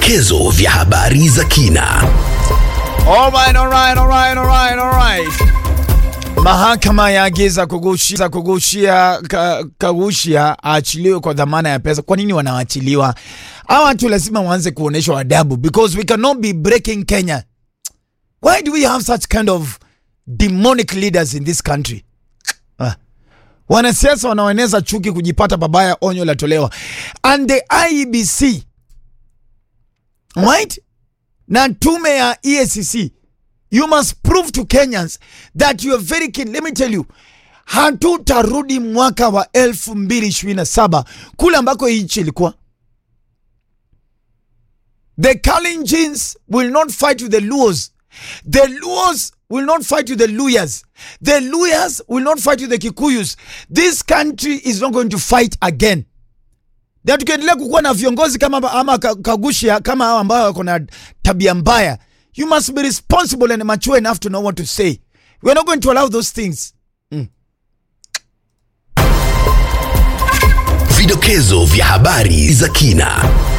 Vidokezo vya habari za kina. Alright, alright, alright, alright, alright. Mahakama yaagiza kugushia kugushia ka, Kagushia aachiliwe kwa dhamana ya pesa. Kwa nini wanaachiliwa? Hawa watu lazima waanze kuonyeshwa adabu because we cannot be breaking Kenya. Why do we have such kind of demonic leaders in this country? Ah. Wanasiasa wanaoeneza chuki kujipata babaya, onyo latolewa. And the IEBC right? na tume ya EACC you must prove to Kenyans that you are very keen. Let me tell you, hatutarudi mwaka wa 2027 kule ambako hii nchi ilikuwa. The Kalenjins will not fight with the Luos. The Luos will not fight with the Luyas. The Luyas will not fight with the Kikuyus. This country is not going to fight again na tukiendelea kukuwa na viongozi kama ama Ka- Kagushia kama hao ambao wako na tabia mbaya, you must be responsible and mature enough to know what to say. We are not going to allow those things. Vidokezo vya habari za kina.